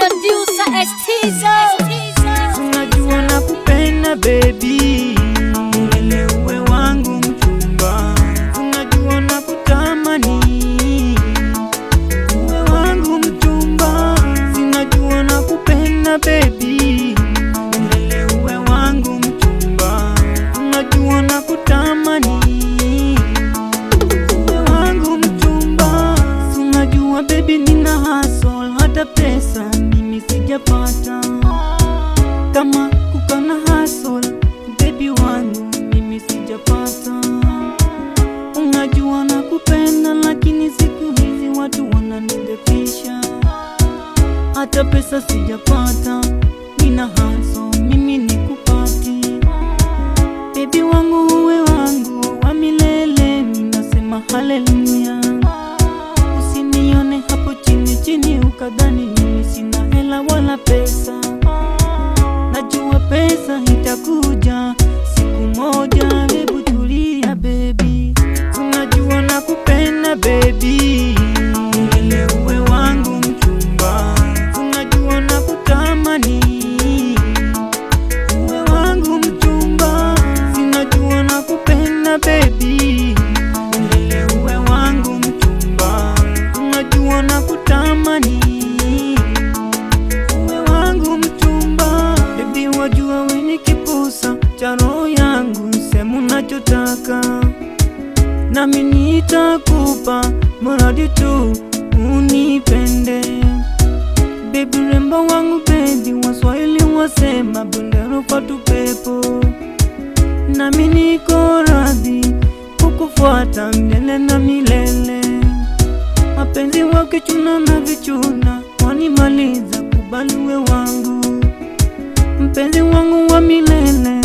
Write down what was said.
producer Estizo. Tunajua na kupenda baby, milele uwe wangu mchumba. Tunajua na kutamani uwe wangu mchumba. Sinajua na kupenda baby, milele uwe wangu mchumba. Tunajua na kutamani uwe wangu mchumba. Tunajua baby, nina hustle hata pesa mimi sijapata kama kukana hustle baby wangu mimi sijapata. Unajua na kupenda, lakini siku hizi watu wananidefisha, hata pesa sijapata. Nina hustle mimi nikupati, baby wangu uwe wangu wa milele, ninasema haleluya. Usinione hapo chini chini ukadhani mimi sina hela wala pesa. Najua pesa itakuja siku moja, hebu tulia baby. Tunajua na kupenda baby, milele uwe wangu mchumba. Tunajua na kutamani uwe wangu mchumba. Sinajua na kupenda baby, milele uwe wangu mchumba. Tunajua na kutamani uwe wangu mchumba. Baby wajua we ni kipusa cha roho yangu, sema unachotaka nami nitakupa, mradi tu unipende. Baby rembo wangu baby, waswahili wasema bendera fatu pepo, nami niko radhi kukufuata milele na milele. Mapenzi wake chuna na vichuna wanimaliza, kubali uwe wangu mpenzi wangu wa milele